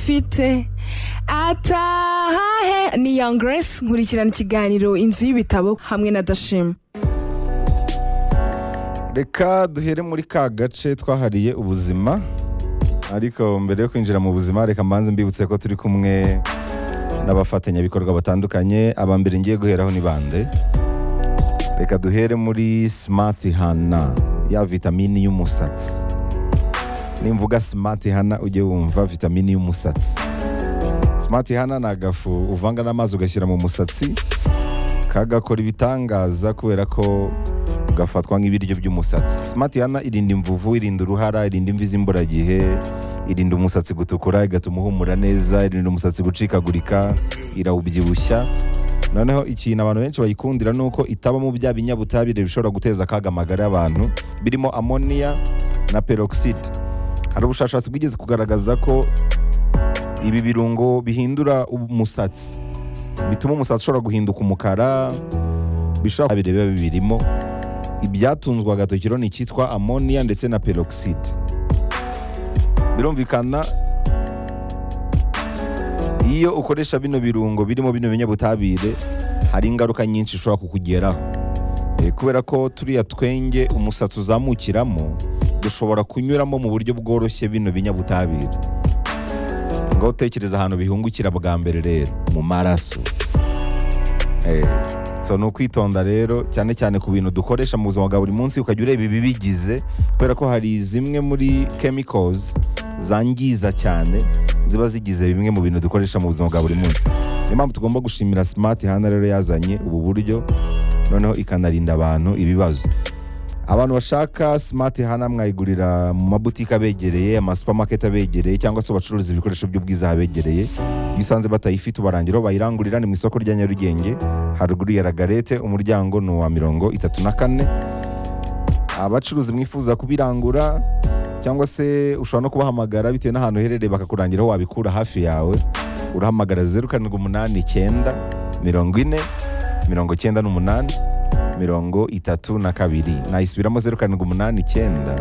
mfite atahahe ni Young Grace nkurikirana ikiganiro inzu y'ibitabo hamwe na Dashima reka duhere muri ka gace twahariye ubuzima ariko mbere yo kwinjira mu buzima reka mbanze mbibutse ko turi kumwe n'abafatanyabikorwa batandukanye aba mbere ngiye guheraho ni bande reka duhere muri simati hana ya vitamini y'umusatsi nimvuga simati hana ujye wumva vitamini y'umusatsi simati hana ni agafu uvanga n'amazi ugashyira mu musatsi kagakora ibitangaza kubera ko gafatwa nk'ibiryo by'umusatsi simati hana irinda imvuvu irinda uruhara irinda imvi z'imburagihe irinda umusatsi gutukura igatuma uhumura neza irinda umusatsi gucikagurika irawubyibushya noneho ikintu abantu benshi bayikundira ni uko itabamo bya binyabutabire bishobora guteza akaga amagara y'abantu birimo amoniya na peroxide hari ubushakashatsi bwigeze kugaragaza ko ibi birungo bihindura umusatsi bituma umusatsi ushobora guhinduka umukara bishobora kuba biba bibirimo ibyatunzwe agatokiro ni icyitwa amoniya ndetse na peroxide birumvikana iyo ukoresha bino birungo birimo bino binyabutabire hari ingaruka nyinshi ushobora kukugeraho Eh, kubera ko turiya twenge umusatsi uzamukiramo dushobora kunyuramo mu buryo bworoshye bino binyabutabire ngo utekereza ahantu bihungukira bwa mbere rero mu maraso Eh, so ni ukwitonda rero cyane cyane ku bintu dukoresha mu buzima bwa buri munsi ukajya ureba ibibigize kubera ko hari zimwe muri chemicals zangiza cyane ziba zigize bimwe mu bintu dukoresha mu buzima bwa buri munsi niyo mpamvu tugomba gushimira smart hana rero yazanye ubu buryo noneho ikanarinda abantu ibibazo abantu bashaka smart hana mwayigurira mu mabutike abegereye amasupamaketi abegereye cyangwa se bacuruza ibikoresho by'ubwiza abegereye iyo usanze batayifite ubarangira aho bayirangurira ni mu isoko rya nyarugenge haruguru ya ragarete umuryango ni uwa mirongo itatu na kane abacuruzi mwifuza kubirangura cyangwa se ushobora no kubahamagara bitewe n'ahantu uherereye bakakurangira aho wabikura hafi yawe urahamagara zeru karindwi umunani icyenda mirongo ine mirongo icyenda n'umunani mirongo itatu na kabiri nayisubiramo zeru karindwi umunani icyenda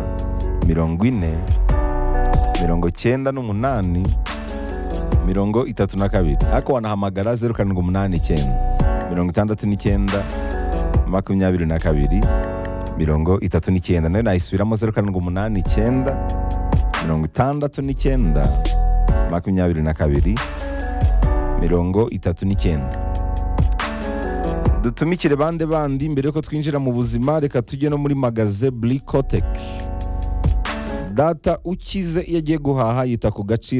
mirongo ine mirongo icyenda n'umunani mirongo itatu na kabiri ariko wanahamagara zeru karindwi umunani icyenda mirongo itandatu n'icyenda makumyabiri na kabiri mirongo itatu n'icyenda nayo nayisubiramo zeru karindwi umunani icyenda mirongo itandatu n'icyenda makumyabiri na kabiri mirongo itatu n'icyenda dutumikire bande bandi mbere yuko twinjira mu buzima reka tujye no muri magaze burikoteki data ukize iyo agiye guhaha yita ku gaciro